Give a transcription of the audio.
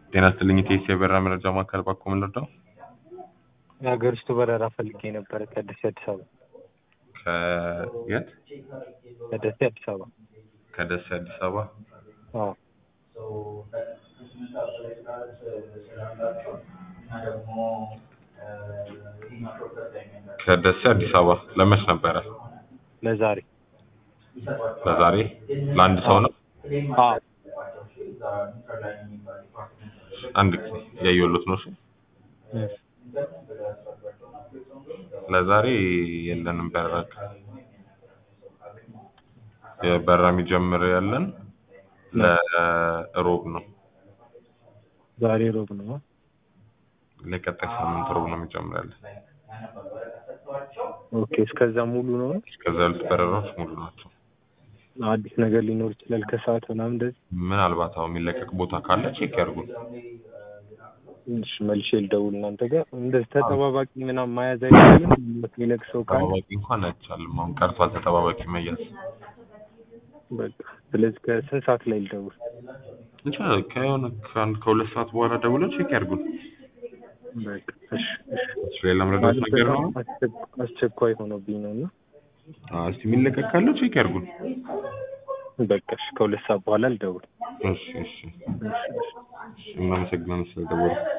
ጤና ይስጥልኝ ኢቴስ የበረራ መረጃ ማዕከል ባኮ ምን ልርዳው? የሀገር ውስጥ በረራ ፈልጌ ነበረ ከደሴ አዲስ አበባ ከየት? ከደሴ አዲስ አበባ ከደሴ አዲስ አበባ አዎ ከደሴ አዲስ አበባ ለመች ነበረ? ለዛሬ ለዛሬ ለአንድ ሰው ነው? አዎ አንድ ጊዜ እያየሁሎት ነው። እሺ ለዛሬ የለንም በረራ። የበረራ የሚጀምር ያለን ለሮብ ነው። ዛሬ ሮብ ነው ለቀጣይ ሳምንት ሮብ ነው የሚጀምር ያለን። ኦኬ እስከዛ ሙሉ ነው እስከዛ ያሉት በረራዎች ሙሉ ናቸው። አዲስ ነገር ሊኖር ይችላል ከሰዓት ምናምን እንደዚህ ምናልባት አሁን የሚለቀቅ ቦታ ካለ ቼክ ያድርጉ። እሺ መልሼ ልደውል እናንተ ጋር እንደዚህ ተጠባባቂ ምናምን መያዝ አይቻልም የሚለቅ ሰው ካለ ተጠባባቂ እንኳን አይቻልም። አሁን ቀርቷል ተጠባባቂ መያዝ። በቃ ስለዚህ ከስንት ሰዓት ላይ ልደውል እንችላለን። ከሆነ ከአንድ ከሁለት ሰዓት በኋላ ደውለው ቼክ ያድርጉን። በቃ እሺ እሺ ሌላ መረዳት ነገር ነው? አስቸኳይ ሆኖብኝ ነው እና አዎ፣ እስቲ የሚለቀቅ ካለው ቼክ ያድርጉን። በቃ እሺ ከሁለት ሰዓት በኋላ ልደውል እሺ እሺ እሺ እሺ እሺ፣ እናመሰግናለን ስለደወሉ።